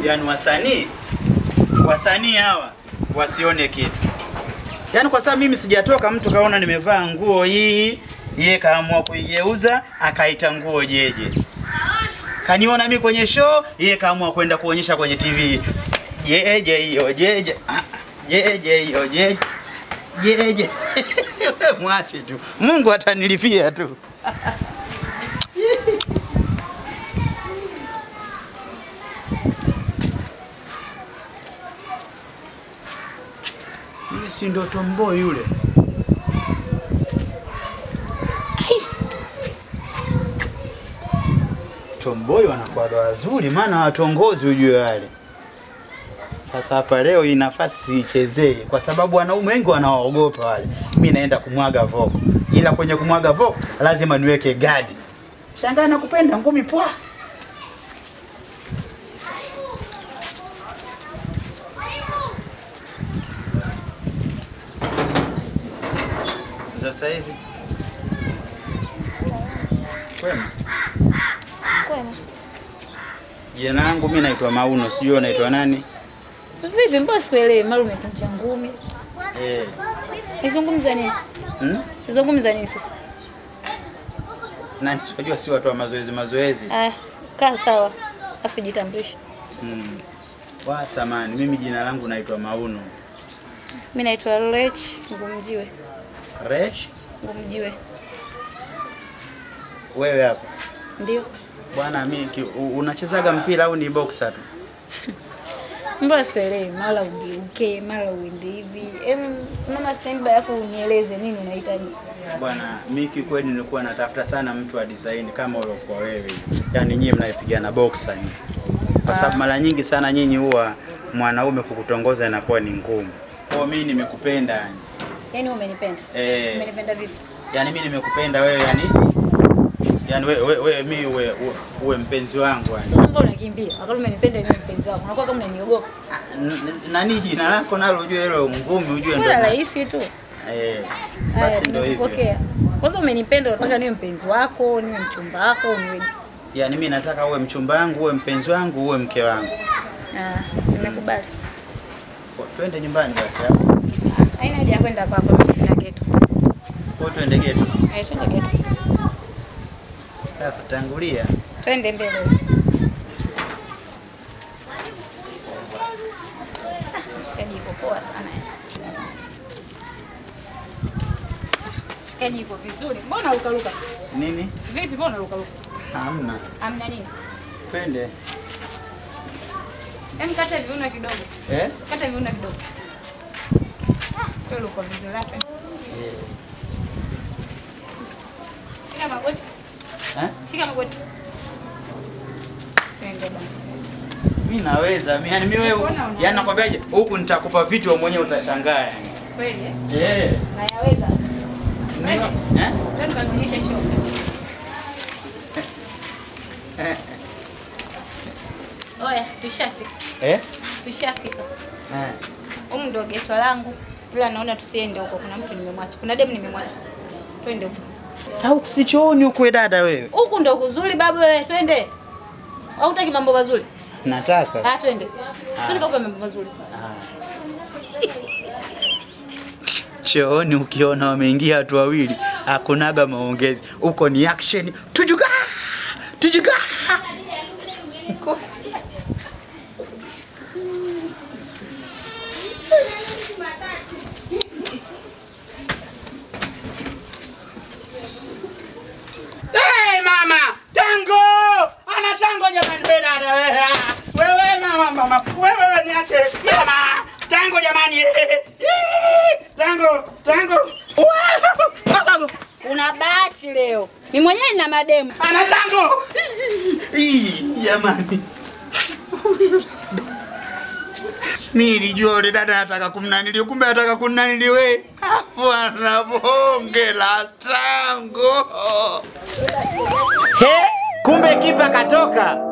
Yaani wasanii wasanii hawa wasione kitu. Yaani kwa sababu mimi sijatoka, mtu kaona nimevaa nguo hii, yeye kaamua kuigeuza akaita nguo jeje. Kaniona mimi kwenye show, yeye kaamua kwenda kuonyesha kwenye TV. Jeje hiyo jeje. Ah, Jeje hiyo jeje. Jeje. Mwache tu. Mungu atanilipia tu. Yule si ndo tomboy yule? Tomboy wanakuwa wazuri, maana watongozi ujue wale. Sasa hapa leo hii nafasi siichezee, kwa sababu wanaume wengi wanawaogopa wale. Mi naenda kumwaga voko, ila kwenye kumwaga voko lazima niweke gadi. Shangaa nakupenda ngumi pwa. za saizi kwema. Kwema. Jina langu mi naitwa Mauno, sijui unaitwa nani? Vipi, mbona sikuelewi? Mara umekunja ngumi. Eh, Nizungumza nini? hmm? Nizungumza nini sasa? Nani tunajua si watu wa mazoezi mazoezi. Ah, kaa sawa. Afu jitambulishe. Hmm. Wa samani, mimi jina langu naitwa Mauno. Mimi naitwa Lech Ngumjiwe. Resh, Ngumjiwe. wewe hapa. Ndio. Bwana mimi ki- u- unachezaga mpira au ni boxer tu? Mbona sikuelewi? Mara ugeuke, mara uende hivi. Em, simama standby afu unieleze nini unahitaji. Bwana, mimi kikweli nilikuwa natafuta sana mtu wa design kama uliokuwa wewe. Yaani nyinyi mnaipigana boxer hivi. Kwa sababu mara nyingi sana nyinyi huwa mwanaume kukutongoza inakuwa ni ngumu. Kwa mimi nimekupenda yani. Yaani umenipenda. Eh, Umenipenda vipi? yani mimi nimekupenda wewe yani. Yani wewe we, we, mimi uwe, uwe, uwe mpenzi wangu yani. Sasa mbona unakimbia? Wakati umenipenda ni mpenzi wako. Unakuwa kama unaniogopa. N- n- Nani jina lako nalo ujue hilo ngumi ujue Mbona ndo. rahisi tu. Eh. Haya, Basi ndio hivyo. nimekupokea. Kwanza umenipenda, unataka niwe mpenzi wako, niwe mchumba wako, niwe Yaani mimi nataka uwe mchumba wangu, uwe mpenzi wangu, uwe mke wangu. Ah, nimekubali. Kwa- Twende nyumbani basi hapo. Haina haja ya kwenda kwako, mimi na getu. Kwa hiyo twende getu. Eh, twende getu. Sasa tangulia. Twende mbele. Ah, Shikaji iko poa sana. Shikaji iko vizuri. Mbona luka luka? Nini? Vipi mbona luka luka? Hamna. Amna nini? Twende. Hem kata viuno kidogo. Eh? Kata viuno kidogo. Ah, tu luka vizuri hapa. Shika magoti. Eh? Shika magoti. Twende bana. Mimi naweza. Mimi yani mimi wewe, Mbona unaweza? yani nakwambiaje? Huku nitakupa vitu wewe mwenyewe utashangaa yani. Kweli eh? Eh. Nayaweza. Ndio. Eh? Twende kanionyeshe show. Oya, tushafika. Eh? Tushafika. Eh. Humu ndio geto langu. Ila naona tusiende huko. Kuna mtu nimemwacha. Kuna demu nimemwacha. Twende huko. Sasa usichooni huko we dada wewe. Huku ndio kuzuri babu wewe, twende. Au hutaki mambo mazuri? Nataka. Ah, twende. Twende kwa mambo mazuri. Chooni ukiona wameingia watu wawili, hakunaga maongezi. Huko ni action. Tujuga! Tujuga! Hey mama, tango! Ana tango jamani wewe dada wewe. Wewe mama mama, wewe wewe niache. Mama, tango jamani. Yee! Tango, tango. Tango. Una bahati leo. Mimi mwenyewe nina mademu. Ana tango. Ii, Jamani. Mimi nilijua yule dada anataka kumnanili, kumbe anataka kunanili wewe. Afu ana bonge la tango. He, kumbe kipa katoka.